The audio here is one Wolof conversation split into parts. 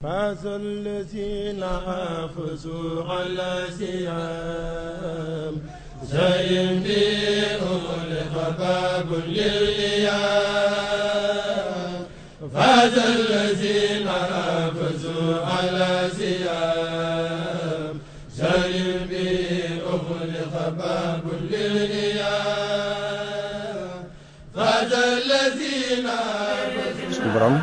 فاز الذين حافظوا على سيام زين بهم لخباب للإيام فاز الذين حافظوا على سيام زين بهم لخباب للإيام فاز الذين suñu borom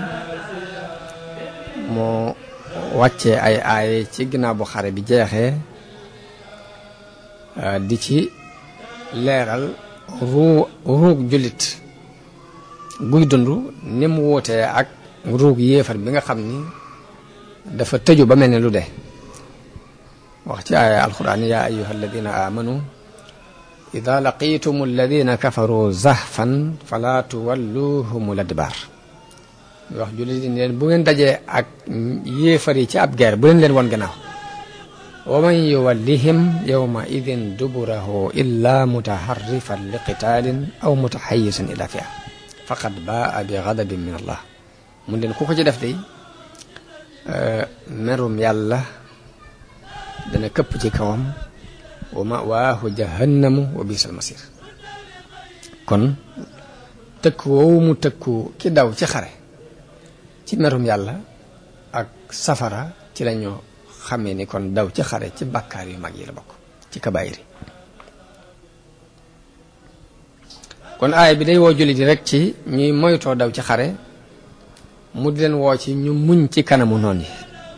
moo wàccee ay aay ci ginnaaw bu xare bi jeexee di ci leeral ruu ruug jullit guy dund ni mu wuutee ak ruug yéefar bi nga xam ni dafa tëju ba mel ne lu dee wax ci aaya alquran yaa ayuha alladina amanu ida laqitum alladina kafaru zahfan fala tuwalluhum ladbar wax jullit yi leen bu ngeen dajee ak yéefar yi ci ab guerre bu leen leen woon gannaaw wa man yuwallihim yawma idin duburahu illa mutaharrifan li qitaalin aw mutahayisan ila fia faqad baa bi ghadabin min allah mun leen ku ko ci def day merum yàlla dana këpp ci kawam wa mawaahu jahannamu wa bisal masir kon tëkku woowu mu tëkku ki daw ci xare ci merum yàlla ak safara ci la ñoo xamee ni kon daw ci xare ci bàkkaar yu mag yi la bokk ci kabaayir yi kon aaya bi day woo jullit yi rek ci ñuy moytoo daw ci xare mu di leen woo ci ñu muñ ci kanamu noon yi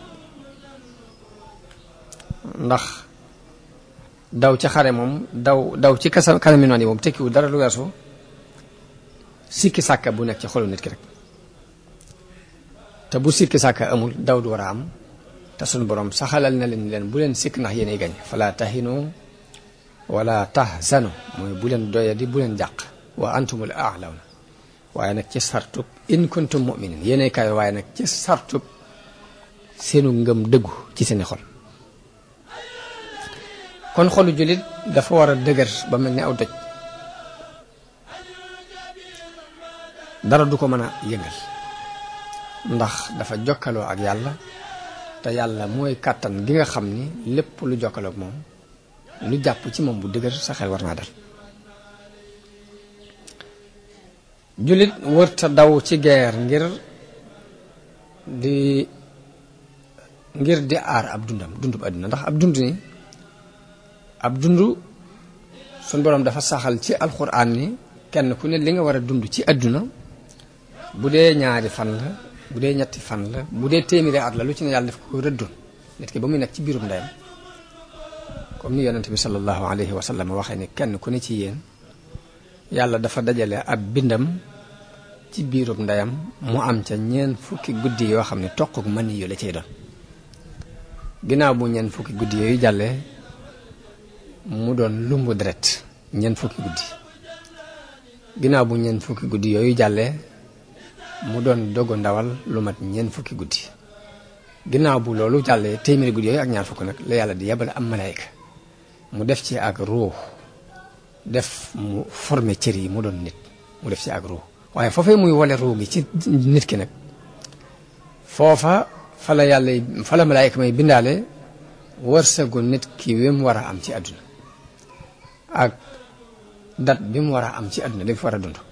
ndax daw ci xare moom daw daw ci kasa kanami noon yi moom tekkiwu dara lu weesu sikki sàkka bu nekk ci xolu nit ki rek te bu sikki sàkka amul daw du war a am te sunu borom saxalal na leen leen bu leen sikk ndax yéenay gañ fala tahinu wala tahzanu mooy bu leen doyadi bu leen jàq wa antumul a'lawna waaye nag ci sartub in kuntum mu'minin yéenay kaay waaye nag ci sartub seenu ngëm dëggu ci seeni xol kon xolu jullit dafa war a dëgër ba mel ni aw doj dara du ko mën a yëngal ndax dafa jokkaloo ak yàlla te yàlla mooy kàttan gi nga xam ni lépp lu jokkaloo ak moom lu jàpp ci moom bu dëgër sa xel war naa dal jullit wërta daw ci geer ngir di ngir di aar ab dundam dundub àdduna ndax ab dund ni ab dund suñ boroom dafa saxal ci alxuraan ni kenn ku ne li nga war a dund ci àdduna bu dee ñaari fan la bu dee ñetti fan la bu dee téeméeri at la lu ci ne yàlla daf ko rëddoon nit ki ba muy nekk ci biirum ndeyam comme ni yonente bi sallallahu alayhi wa sallam waxee ni kenn ku ne ci yéen yàlla dafa dajale ab bindam ci biirum ndeyam mu am ca ñeen fukki guddi yoo xam ne toquk mën yu la cay doon ginnaaw bu ñeen fukki guddi yooyu jàllee mu doon lumbu deret ñeen fukki guddi ginnaaw bu ñeen fukki guddi yooyu jàllee mu doon dogu ndawal lu mat ñeent fukki guddi ginnaaw bu loolu jàllee téeméeri guddi yooyu ak ñaar fukk nag la yàlla di yebal am malayka mu def ci ak ruux def mu formé cër yi mu doon nit mu def ci ak ruux waaye foofee muy wole ruux gi ci nit ki nag foofa fa la yàlla fa la malayka may bindaale wërsëgu nit ki wi mu war a am ci àdduna ak dat bi mu war a am ci àdduna li fi war a dund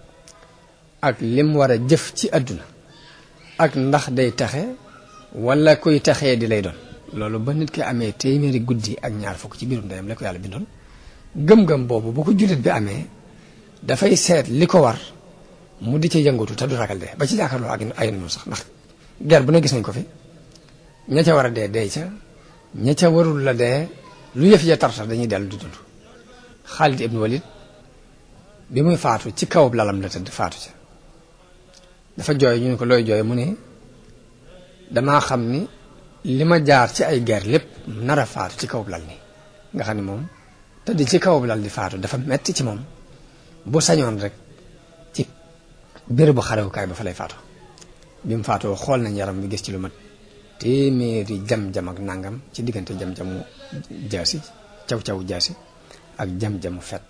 ak lim war a jëf ci àdduna ak ndax day taxe wala kuy taxee di lay doon loolu ba nit ki amee téeméeri guddi ak ñaar fukk ci biirum ndeyam la ko yàlla bindoon gëm-gëm boobu bu ko jullit bi amee dafay seet li ko war mu di ci yëngatu te du ragal dee ba ci jàkkaarloo ak ay noonu sax ndax ger bu ne gis nañ ko fi ña ca war a dee dee ca ña ca warul la dee lu yëf ya tartar dañuy dellu di dund Xaalid ibnu Walid bi muy faatu ci kawub lalam la tëdd faatu ca dafa jooy ñu ne ko looy jooy mu ne damaa xam ni li ma jaar ci ay guerre lépp nar a faatu ci kawub lal ni nga xam ne moom tëdd ci kawub lal di faatu dafa metti ci moom bu sañoon rek ci bérébu xarewukaay ba fa lay faatu bi mu faatoo xool nañ yaram bi gis ci lu mat téeméeri jam-jam ak nangam ci diggante jam-jamu jaasi caw-caw jaasi ak jam-jamu fett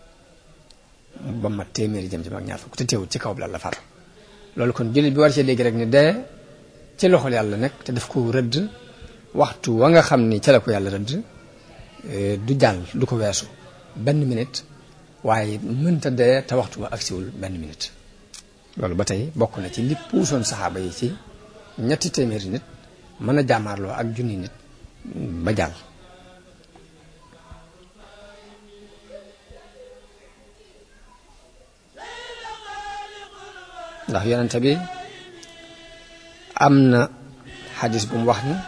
ba mat téeméeri jam-jam ak ñaar fukk te teewul ci kawub lal la faatu loolu kon jullit bi war cee dégg rek ni dee ci loxol yàlla nekk te daf ko rëdd waxtu wa nga xam ni ca la ko yàlla rëdd du jàll du ko weesu benn minute waaye mënta dee te waxtu wa agsiwul benn minute loolu ba tey bokk na ci li puusoon saxaaba yi ci ñetti téeméeri nit mën a jàmmaarloo ak junni nit ba jàll ndax yonente bi am na xadis bu mu wax ni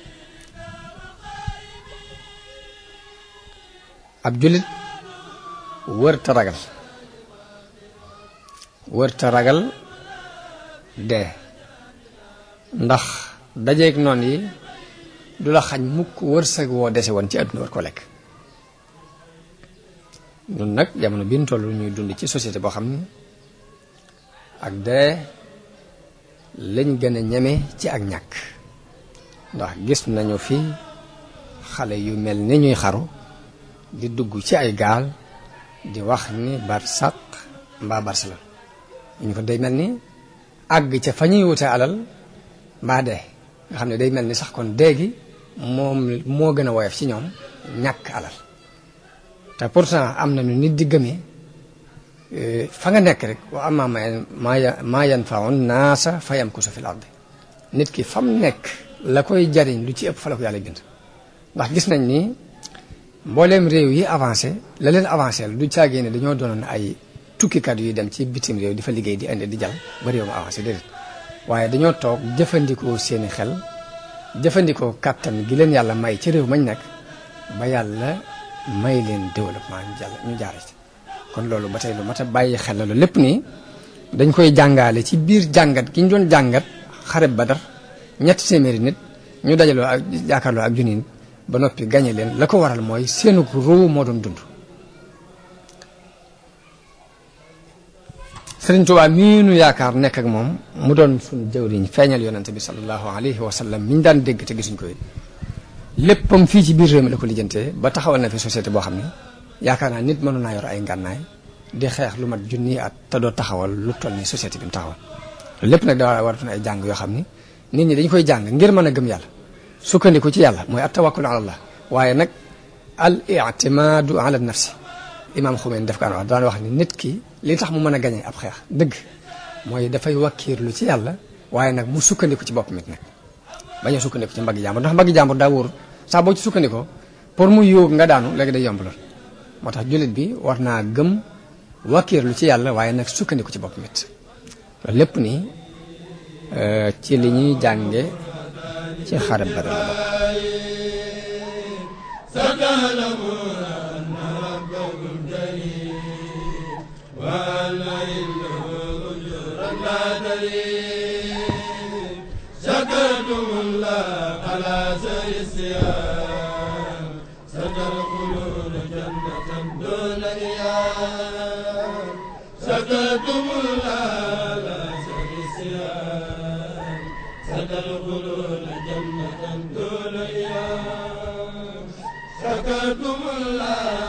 ab jullit wërta ragal wërta ragal dee ndax dajeeg noon yi du la xañ mukk wërsëg woo dese woon ci àdduna war ko lekk ñun nag jamono bi ñu toll ñuy dund ci société boo xam ni ak dee lañ gën a ñeme ci ak ñàkk ndax gis nañu fi xale yu mel ni ñuy xaru di dugg ci ay gaal di wax ni barsaq mbaa barcelone ñu ko day mel ni àgg ca fa ñuy wute alal mbaa dee nga xam ne day mel ni sax kon dee gi moom moo gën a woyof ci ñoom ñàkk alal te pourtant am na nu nit di gëmee fa nga nekk rek wa amma maa maa yanfaun naasa fa yamkusu fil ardi nit ki fam nekk la koy jariñ lu ci ëpp fa la ko yàlla bind ndax gis nañ ni mbooleem réew yi avancé la leen avancé du caagee ne dañoo doonoon ay tukkikat yuy dem ci bitim réew di fa liggéey di indi di jal ba réew ma avancé déedéet waaye dañoo toog jëfandikoo seeni xel jëfandikoo kàttan gi leen yàlla may ci réew mañ nekk ba yàlla may leen développement ñu jàll ñu jaare ci kon loolu ba tey lu mat a bàyyi xel la loolu lépp nii dañ koy jàngaale ci biir jàngat gi ñu doon jàngat xareb Badar ñetti téeméeri nit ñu dajaloo ak jàkkaarloo ak junni nit ba noppi gañe leen la ko waral mooy seenu ruu moo doon dund Sëriñ Tuubaa mii nu yaakaar nekk ak moom mu doon suñu jëwriñ feeñal yonante bi sallallahu alayhi wa sallam mi ñu daan dégg te gisuñ ko it léppam fii ci biir réew mi la ko lijjantee ba taxawal na fi société boo xam ne yaakaar naa nit mënu naa yor ay ngànnaay di xeex lu mat junni at te doo taxawal lu toll ni société bi mu taxawal lépp nag daa waratoon ay jàng yoo xam ni nit ñi dañ koy jàng ngir mën a gëm yàlla sukkandiku ci yàlla mooy at tawakkul ala allah waaye nag al itimaadu ala nafsi imaam Xumeyn def ko wax daan wax ni nit ki li tax mu mën a gañe ab xeex dëgg mooy dafay wakkiirlu ci yàlla waaye nag mu sukkandiku ci boppam it nag bañ a sukkandiku ci mbaggi jàmbur ndax mbaggi jàmbur daa wóor saa boo ci sukkandikoo pour mu yóog nga daanu léegi day yomb lool moo tax jullit bi war naa gëm wakkiirlu ci yàlla waaye nag sukkandiku ci boppam it loolu lépp nii ci li ñuy jànge ci xarab Badar la شكرتم الله على سر الصيام ستدخلون جنة دون إيام شكرتم الله على سر الصيام ستدخلون جنة دون إيام شكرتم الله